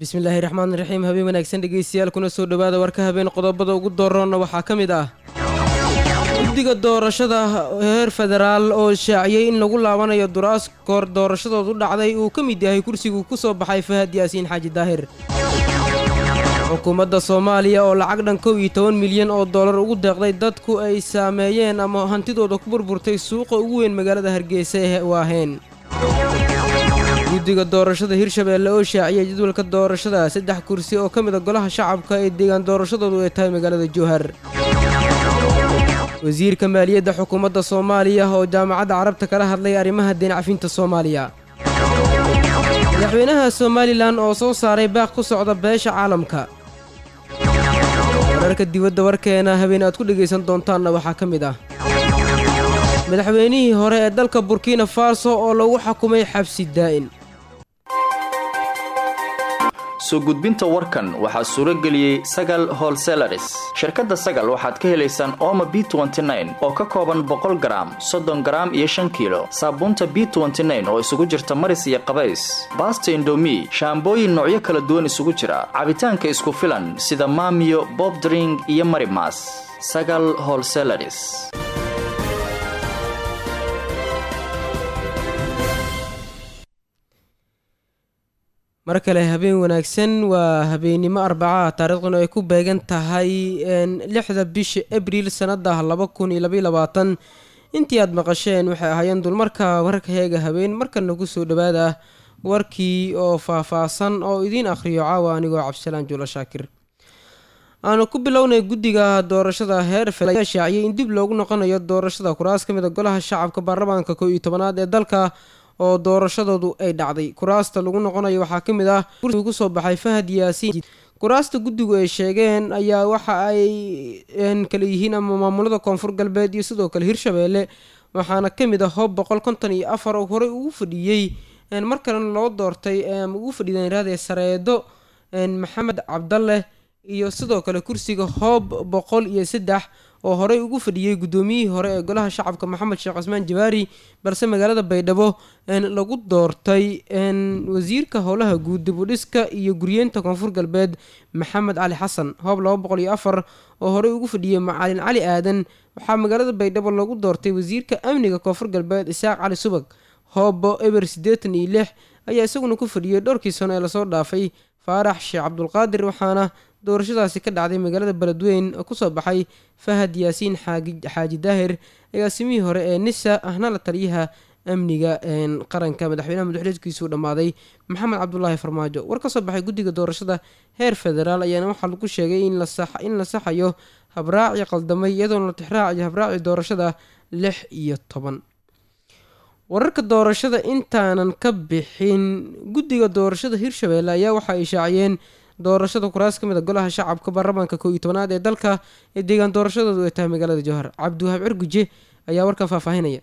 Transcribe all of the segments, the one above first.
bismillaahi raxmaan raxiim habeen wanaagsan dhegeystayaal kuna soo dhowaada warka habeen qodobada ugu dooroonna waxaa ka mid ah guddiga doorashada heer federaal oo shaaciyey in lagu laabanayo duraas koor doorashadoodu dhacday uu ka mid yahay kursigu ku soo baxay fahad yaasiin xaaji daahir xukuumadda soomaaliya oo lacag dhan kow iyo toban milyan oo dollar ugu deeqday dadku ay saameeyeen ama hantidooda ku burburtay suuqa ugu weyn magaalada hargeysa ee waaheen guddiga doorashada hirshabeelle oo shaaciyay jadwalka doorashada saddex kursi oo ka mid a golaha shacabka ee deegaan doorashadoodu ay tahay magaalada jowhar wasiirka maaliyadda xukuumadda soomaaliya oo jaamacadda carabta kala hadlay arrimaha deencafinta soomaaliya madaxweynaha somalilan oo soo saaray baaq ku socda beesha caalamka wararka dibadda warkeena habeen aad ku dhegaysan doontaanna waxaa ka mid ah madaxweynihii hore ee dalka burkina faso oo lagu xakumay xabsi daa'in soo gudbinta warkan waxaa suuro geliyey sagal holselaris shirkadda sagal waxaad ka helaysaan ooma b oo ka kooban boqol garaam soddon garaam iyo shan kiilo saabuunta b oo isugu jirta maris iyo qabays baasta indomi shaambooyin noocyo kala duwan isugu jira cabitaanka isku filan sida maamiyo bobdring iyo marimas sagal holselaris mar kale habeen wanaagsan waa habeennimo arbacaha taariikhduna ay ku beegan tahay lixda bisha abriil sannada laba kun iyo labaiy labaatan intii aad maqasheen waxay ahaayeen dulmarka wararka heega habeen markana ku soo dhowaada warkii oo faah-faahsan oo idiin akhriyo caawa anigoo cabdisalaan juulo shaakir aanu ku bilownay guddiga doorashada heer fel ayaa shaaciyay in dib loogu noqonayo doorashada kuraas ka mid a golaha shacabka baarlamaanka kow iyo tobanaad ee dalka oo doorashadoodu ay dhacday kuraasta lagu noqonayo waxaa ka mid ah kursigu kusoo baxay fahad yaasiin kuraasta guddigu ay sheegeen ayaa waxa ay kala yihiin ama maamulada koonfur galbeed iyo sidoo kale hirshabeelle waxaana ka mid ah hoob boqol konton iyo afar oo horey ugu fadhiyey mar kalena loo doortay ama ugu fadhiideen raadee sareedo maxamed cabdalle iyo sidoo kale kursiga hoob boqol iyo saddex oo horey ugu fadhiyey guddoomiyihii hore ee golaha shacabka maxamed sheekh cusmaan jawaari balse magaalada baydhabo lagu doortay wasiirka howlaha guud dibudhiska iyo guryeenta koonfur galbeed maxamed cali xasan hoob laba boqol iyo afar oo horey ugu fadhiyey macalin cali aadan waxaa magaalada baydhabo lagu doortay wasiirka amniga koonfur galbeed isaaq cali subag hoobo eber siddeetan iyo lix ayaa isaguna ku fadhiyey dhowrkii sano ee lasoo dhaafay faarax sheekh cabdulqaadir waxaana doorashadaasi ka dhacday magaalada beledweyn oo kusoo baxay fahad yaasiin xaaji daahir agaasimihii hore ee nisa ahna la taliyaha amniga qaranka madaxweynaha madaxuleedkiisuu dhammaaday maxamed cabdulaahi farmaajo war ka soo baxay guddiga doorashada heer federaal ayaana waxaa lagu sheegay in la saxayo habraaci qaldamay iyadoona la tixraacayo habraaci doorashada lix iyo toban wararka doorashada intaanan ka bixin guddiga doorashada hirshabeelle ayaa waxa ay shaaciyeen doorashada kuraas ka mid a golaha shacabka baarlamaanka kow iyo tobanaad ee dalka ee deegaan doorashadoodu ay tahay magaalada jowhar cabdiwahaab cirguje ayaa warkan faahfaahinaya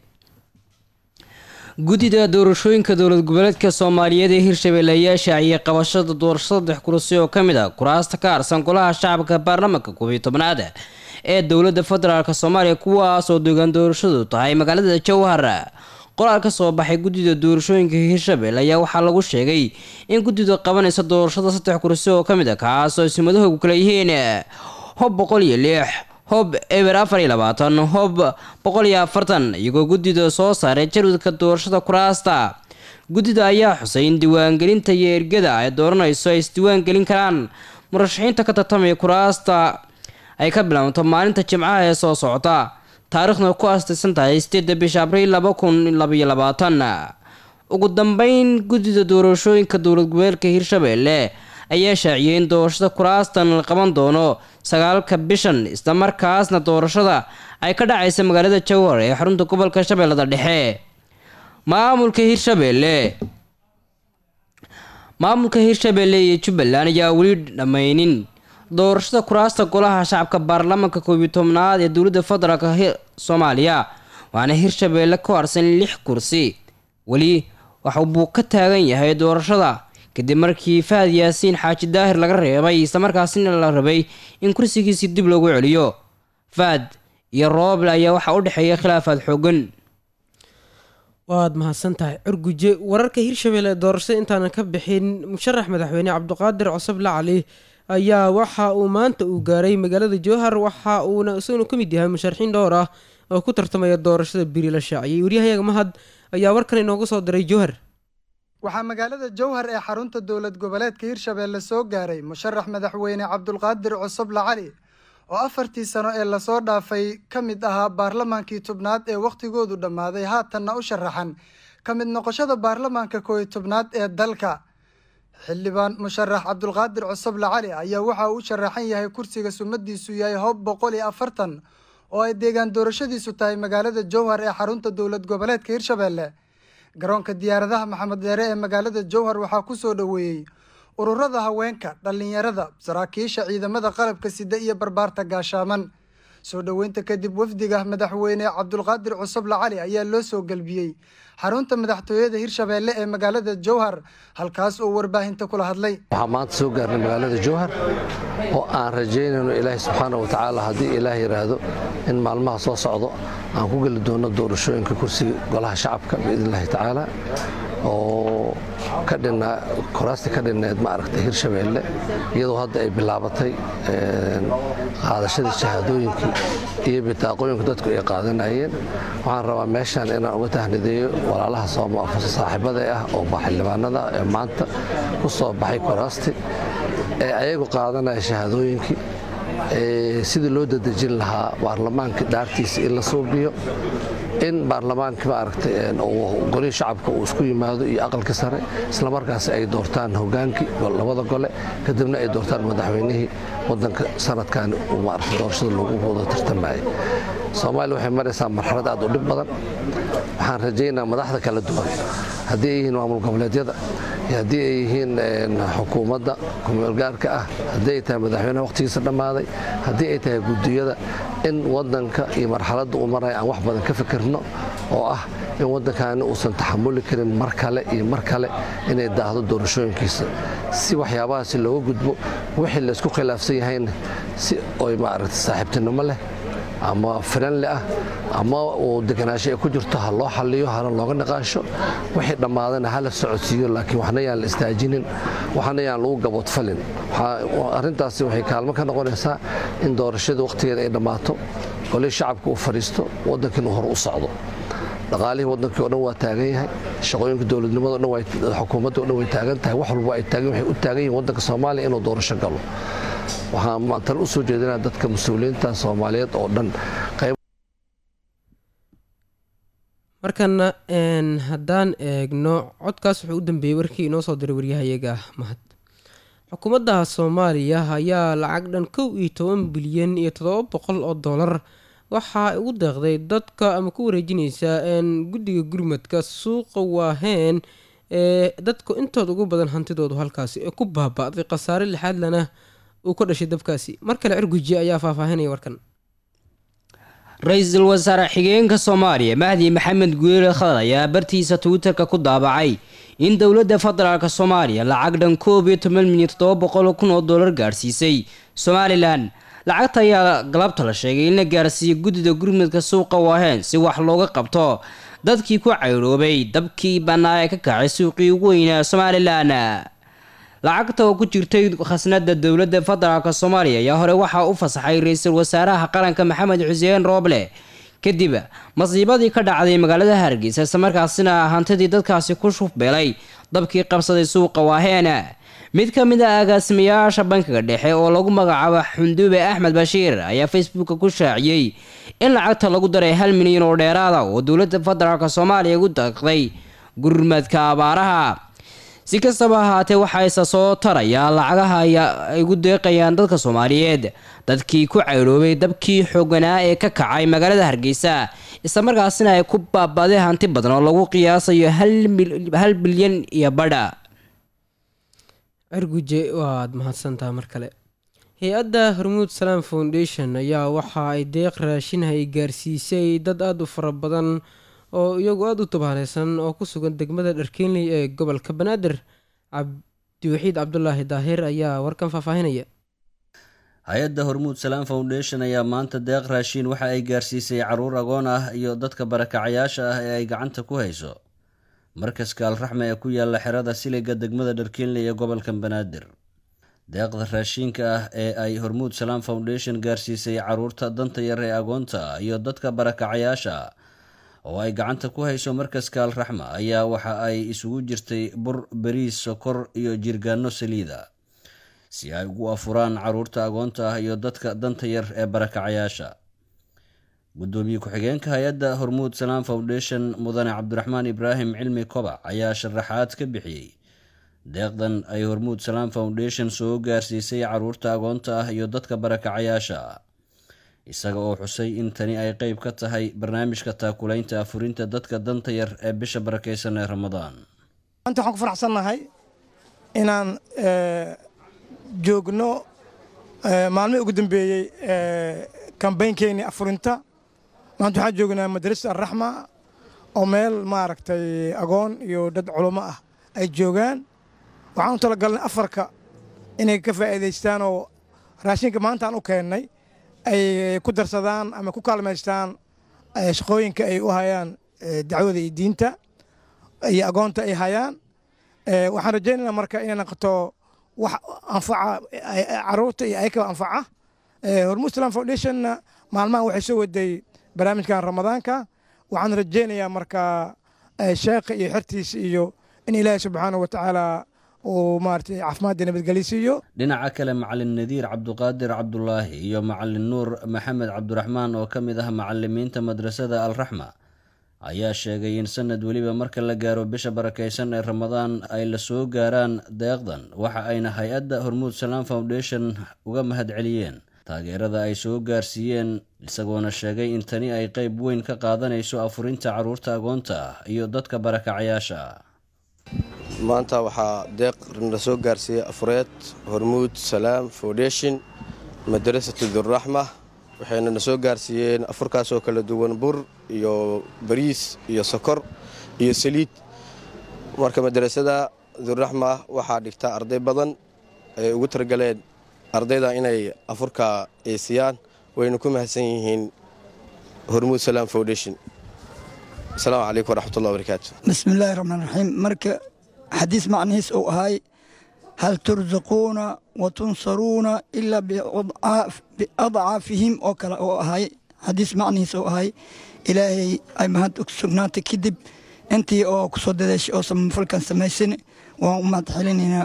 guddida doorashooyinka dowlad goboleedka soomaaliyeed ee hirshabeelle ayaa shaaciyey qabashada doorasho saddex kursi oo ka mid a kuraasta ka harsan golaha shacabka baarlamaanka koob iyo tobanaad ee dowladda federaalk soomaaliya kuwaas oo deegaan doorashadu tahay magaalada jowhar qoraal ka soo baxay guddida doorashooyinka hirshabelle ayaa waxaa lagu sheegay in guddidu qabanaysa doorashada saddex kursi oo ka mid a kaas oo simadahoogu kala yihiin hob boqol iyo lix hob eber afar iyo labaatan hob boqol iyo afartan iyagoo guddida soo saaray jarwadka doorashada kuraasta guddida ayaa xusay in diiwaangelinta iyo ergada ay dooranayso ay isdiiwaangelin karaan murashaxiinta ka tartamaya kuraasta ay ka bilaabato maalinta jimcaha ee soo socota taariikhna ku aastaysan tahay sideedda bisha abriil laba kun labaiyo labaatan ugu dambeyn guddida doorashooyinka dowlad goboleedka hirshabeelle ayaa shaaciyey in doorashada kuraastan la qaban doono sagaalka bishan islamarkaasna doorashada ay ka dhacaysa magaalada jowhar ee xarunta gobolka shabeellada dhexe maamulka hirshabeelle maamulka hirshabeelle iyo jubbaland ayaa weli dhammaynin doorashada kuraasta golaha shacabka baarlamaanka koob iyo tobnaad ee dowladda federaalk soomaaliya waxaana hirshabeelle ku harsan lix kursi weli waxa buu ka taagan yahay doorashada kadib markii fahad yaasiin xaaji daahir laga reebay islamarkaasina la rabay in kursigiisii dib loogu celiyo fahad iyo rooble ayaa waxaa u dhexeeya khilaafaad xoogan waad mahadsan tahay curguje wararka hirshabelle doorashada intaanan ka bixin musharax madaxweyne cabdiqaadir cosoble cali ayaa waxa uu maanta uu gaaray magaalada jowhar waxa uuna isaguna ka mid yahay musharaxiin dhowr ah oo ku tartamaya doorashada biri la shaaciyey waryahayaga mahad ayaa warkan inoogu soo diray jowhar waxaa magaalada jowhar ee xarunta dowlad goboleedka hirshabelle soo gaaray musharax madaxweyne cabdulqaadir cosoble cali oo afartii sano ee lasoo dhaafay ka mid ahaa baarlamaankii tobnaad ee wakhtigoodu dhammaaday haatanna u sharaxan ka mid noqoshada baarlamaanka kooiyo tobnaad ee dalka xildhibaan musharax cabdulqaadir cosoble cali ayaa waxa uu u sharaxan yahay kursiga sumadiisu yahay hob boqol iyo afartan oo ay deegaan doorashadiisu tahay magaalada jowhar ee xarunta dowlad goboleedka hirshabelle garoonka diyaaradaha maxamed deere ee magaalada jowhar waxaa ku soo dhoweeyey ururada haweenka dhallinyarada saraakiisha ciidamada qalabka sida iyo barbaarta gaashaaman soo dhoweynta kadib wafdiga madaxweyne cabdulqaadir cosoble cali ayaa loo soo gelbiyey xarunta madaxtooyada hirshabelle ee magaalada jowhar halkaas oo warbaahinta kula hadlay waxaa maanta soo gaarnay magaalada jowhar oo aan rajaynayno ilaahay subxaana wa tacaala haddii ilaah yidhaahdo in maalmaha soo socdo aan ku geli doono doorashooyinka kursiga golaha shacabka biidn illahi tacaala oo ka dhinaa koraasti ka dhinneed ma aragtay hirshabeelle iyadoo hadda ay bilaabatay qaadashadii shahaadooyinkii iyo bitaaqooyinka dadku ay qaadanayeen waxaan rabaa meeshaan inaan uga tahnideeyo walaalaha saaxiibada ah oo xildhibaanada ee maanta ku soo baxay koraasti ee ayagu qaadanaya shahaadooyinkii sidii loo dadejin lahaa baarlamaankii dhaartiisa in la suubiyo in baarlamaankii maaragtay golihii shacabka uu isku yimaado iyo aqalka sare islamarkaas ay doortaan hogaankii labada gole kadibna ay doortaan madaxweynihii wadanka sanadkan maaragtay doorashada lagu wada tartamayay soomaaliya waxay maraysaa marxalad aad u dhib badan waxaan rajaynaa madaxda kala duwan haddii ay yihiin maamul goboleedyada iyo haddii ay yihiin xukuumadda kumeelgaarka ah haddii ay tahay madaxweynaha wakhtigiisa dhammaaday haddii ay tahay guddiyada in wadanka iyo marxaladda uu maraya aan wax badan ka fikirno oo ah in waddankaani uusan taxamuli karin mar kale iyo mar kale inay daahdo doorashooyinkiisa si waxyaabahaasi looga gudbo wixii laysku khilaafsan yahayna si oy maaragtay saaxiibtinimo leh ama firanle ah ama uu deganaansho ay ku jirto ha loo xaliyo hana looga niqaasho wixii dhammaadana hala socodsiiyo laakiin waxna yaan la istaajinin waxna yaan lagu gaboodfalin arrintaasi waxay kaalmo ka noqonaysaa in doorashada wakhtigeeda ay dhammaato golihii shacabka uu fadhiisto waddankiina hor u socdo dhaqaalihii wadankii o dhan waa taagan yahay shaqooyinka dowladnimado dhan xukuumadda o dhan way taagan tahay wax walba ay taagan waxay u taagan yihin waddanka soomaaliya inuu doorasho galo waxaan maantana u soo jeedinaa dadka mas-uuliyiinta soomaaliyeed oo dhan qayb markana haddaan eegno codkaas wuxuu u dambeeyey warkii inoo soo diray waryahayaga mahad xukuumadda soomaaliya ayaa lacag dhan kow iyo toban bilyan iyo toddoba boqol oo dollar waxaa ugu deeqday dadka ama ku wareejinaysa guddiga gurmadka suuqa waaheen ee dadku intooda ugu badan hantidoodu halkaasi ee ku baaba-day khasaare lixaadlana uu ka dhashay dabkaasi mar kale cirguji ayaa faahfaahinaya warkan ra-iisul wasaare xigeenka soomaaliya mahdi maxamed guuleele khadar ayaa bartiisa twitterka ku daabacay in dowladda federaalk soomaaliya lacag dhan koob iyo toban milyan toddoba boqol kun oo dollar gaarsiisay somalilan lacagta ayaa galabta la sheegay in la gaarsiiyey guddida gurmadka suuqa waaheen si wax looga qabto dadkii ku cayroobay dabkii bannaa ee ka kacay suuqii ugu weynaa somalilan lacagta oo ku jirtay khasnada dowladda federaalk soomaaliya ayaa hore waxaa u fasaxay ra-iisul wasaaraha qaranka maxamed xuseen rooble kadib masiibadii ka dhacday magaalada hargeysa islamarkaasina hantidii dadkaasi ku shufbeelay dabkii qabsaday suuqa waaheena mid ka mid a agaasimayaasha bankiga dhexe oo lagu magacaabo xunduube axmed bashiir ayaa facebooka ku shaaciyey in lacagta lagu daray hal milyan oo dheeraada oo dowladda federaalk soomaaliya ugu daqday gurmadka abaaraha si kastaba ahaatee waxaa isa soo tarayaa lacagaha ay ugu deeqayaan dadka soomaaliyeed dadkii ku cayroobay dabkii xooganaa ee ka kacay magaalada hargeysa islamarkaasina ay ku baabaday hanti badan oo lagu qiyaasayo hal bilyan iyo badha cirguje waad mahadsantaha mar kale hay-adda hormuud salaam foundation ayaa waxa ay deeq raashin ay gaarsiisay dad aada u fara badan oo iyagu aada u tabaaneysan oo ku sugan degmada dharkeenley ee gobolka banaadir cabdiwaxiid cabdulaahi daahir ayaa warkan faahfaahinaya hay-adda hormuud salaam foundation ayaa maanta deeq raashiin waxa ay gaarsiisay caruur agoon ah iyo dadka barakacayaasha ah ee ay gacanta ku hayso markaska alraxme ee ku yaala xerada siliga degmada dharkiinle ee gobolka banaadir deeqda raashiinka ah ee ay hormuud salaam foundation gaarsiisay caruurta danta yar ee agoonta iyo dadka barakacayaasha oo ay gacanta ku hayso markaska alraxma ayaa waxa ay isugu jirtay bur beriis sokor iyo jirgaano saliida si ay ugu afuraan caruurta agoonta ah iyo dadka danta yar ee barakacayaasha gudoomiye ku-xigeenka hay-adda hormuud salaam foundation mudane cabdiraxmaan ibraahim cilmi kobac ayaa sharaxaad ka bixiyey deeqdan ay hormuud salaam foundation soo gaarsiisay caruurta agoonta ah iyo dadka barakacayaasha isaga oo xusay in tani ay qeyb ka tahay barnaamijka taakulaynta afurinta dadka danta yar ee bisha barakeysan ee ramadaan maanta waxaan ku faraxsannahay inaan joogno maalmihii ugu dambeeyey kambaynkeenii afurinta maanta waxaan joognaa madrasa alraxma oo meel maaragtay agoon iyo dad culummo ah ay joogaan waxaan u talagalnay afarka inay ka faa'iidaystaan oo raashinka maanta aan u keennay ay ku darsadaan ama ku kaalmaystaan shaqooyinka ay u hayaan dacwada iyo diinta iyo agoonta ay hayaan waxaan rajaynaynaa marka inay noqoto wax anfaca caruurta iyo ayakaba anfaca hormuud islam foundationna maalmahan waxay soo waday barnaamijkan ramadaanka waxaan rajaynayaa marka sheekha iyo xertiisa iyo in ilaahay subxaana wa tacaala uu maaragtay caafimaadda nabadgelyo siiyo dhinaca kale macalin nadiir cabduqaadir cabdulaahi iyo macalin nuur maxamed cabdiraxmaan oo ka mid ah macalimiinta madrasada alraxma ayaa sheegay in sanad weliba marka la gaaro bisha barakeysan ee ramadaan ay la soo gaaraan deeqdan waxa ayna hay-adda hormuud salaam foundation uga mahadceliyeen taageerada ay soo gaarsiiyeen isagoona sheegay in tani ay qeyb weyn ka qaadanayso afurinta caruurta agoonta ah iyo dadka barakacayaasha ah maanta waxaa deeq na soo gaarsiiyey afureed hormuud salaam foundation madrasatu duraxma waxayna na soo gaarsiiyeen afurkaasoo kala duwan bur iyo bariis iyo sokor iyo saliid marka madrasada duraxma waxaa dhigta arday badan ay ugu targaleen ardayda inay afurka eesiyaan wayna ku mahadsan yihiin hormuud salaam foundation asalaamu calaykum waraxmatullahi barakaatu bismillaahi raxmaan raxiim marka xadiis macnihiis uu ahay hal tursaquuna wa tunsaruuna ilaa biadcaafihim oo kale uu ahay xadiis macnihiis uu ahay ilaahay ay mahad sugnaatay kadib intii oo ku soo dadaashay oo samafalkan samaysan waan u mahad celinaynaa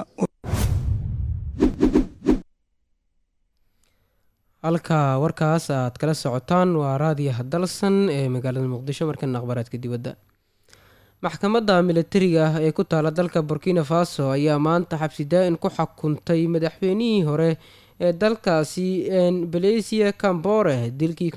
halka warkaas aad kala socotaan waa raadiyaha dalsan ee magaalada muqdisho markana akhbaaraadka dibadda maxkamadda militariga ah ee ku taala dalka burkina faso ayaa maanta xabsi daa-in ku xukuntay madaxweynihii hore ee dalkaasi balesia cambore dilkii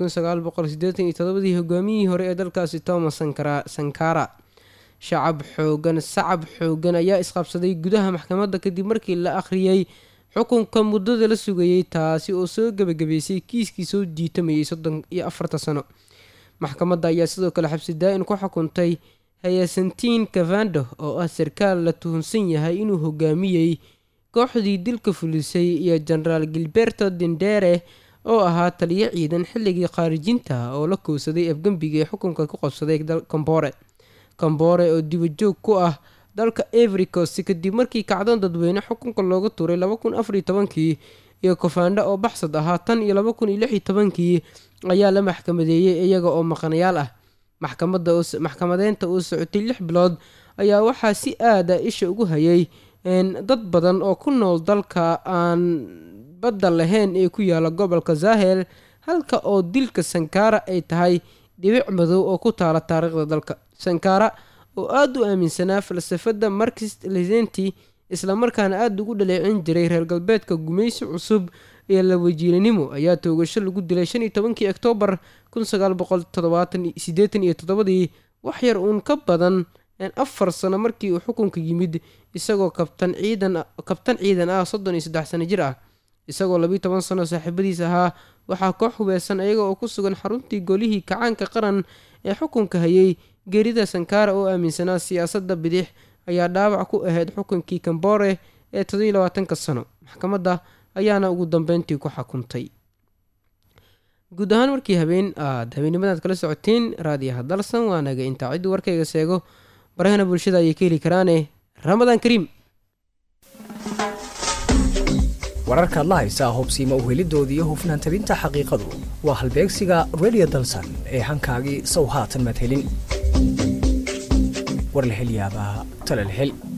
dii hogaamiyihii hore ee dalkaasi thomas sankara shacab xoogan sacab xoogan ayaa isqabsaday gudaha maxkamadda kadib markii la akhriyey xukunka muddada la sugayey taasi oo soo gebagabeysay kiiskii soo jiitamayay soddon iyo afarta sano maxkamadda ayaa sidoo kale xabsi daa-in ku xukuntay hayasantiin kavando oo ah sarkaal la tuhunsan yahay inuu hogaamiyey kooxdii dilka fulisay iyo jenaraal gilberto dindere oo ahaa taliyo ciidan xilligii khaarijinta oo la kowsaday afgembiga ee xukunka ku qabsaday kambore kambore oo dibajoog ku ah dalka every coast kadib markii kacdoon dadweyne xukunka looga tuuray kii iyo kofanda oo baxsad ahaa tan iyo kii ayaa la maxkamadeeyey iyaga oo maqanayaal ah maxkamadeynta uu socotay lix bilood ayaa waxaa si aada isha ugu hayay dad badan oo ku nool dalka aan badda lahayn ee ku yaala gobolka zahel halka oo dilka sankara ay tahay dhibic madow oo ku taala taariikhda dalka sankara oo aada u aaminsanaa falsafadda markist lesenti islamarkaana aada ugu dhaleecin jiray reer galbeedka gumaysi cusub iyo lawajiilanimo ayaa toogasho lagu dilay shan iyo tobankii oktoobar kun sagaal boqol todobaatansideetan iyo toddobadii wax yar uun ka badan afar sano markii uu xukunka yimid isagoo kabtan ciidan kabtan ciidan ah soddon iyo saddex sano jir ah isagoo labiiy toban sano saaxiibadiis ahaa waxaa koox hubeesan iyaga oo ku sugan xaruntii golihii kacaanka qaran ee xukunka hayay geerida sankara oo aaminsanaa siyaasadda bidix ayaa dhaawac ku ahayd xukunkii kambore ee toddobiy labaatanka sano maxkamadda ayaana ugu dambeyntii ku xukuntay guud ahaan markii habeen aad habeennimadaad kala socoteen raadiyaha dalsan waa naga intaa cidduu warkayga seego barahana bulshada ayay ka heli karaane ramadaan kariim wararkaad la haysaa hobsiima uhelidooda iyo hufnaan tabinta xaqiiqadu waa halbeegsiga redio dalsan ee hankaagii sow haatan madhelin war la hel yaabaa tala la hel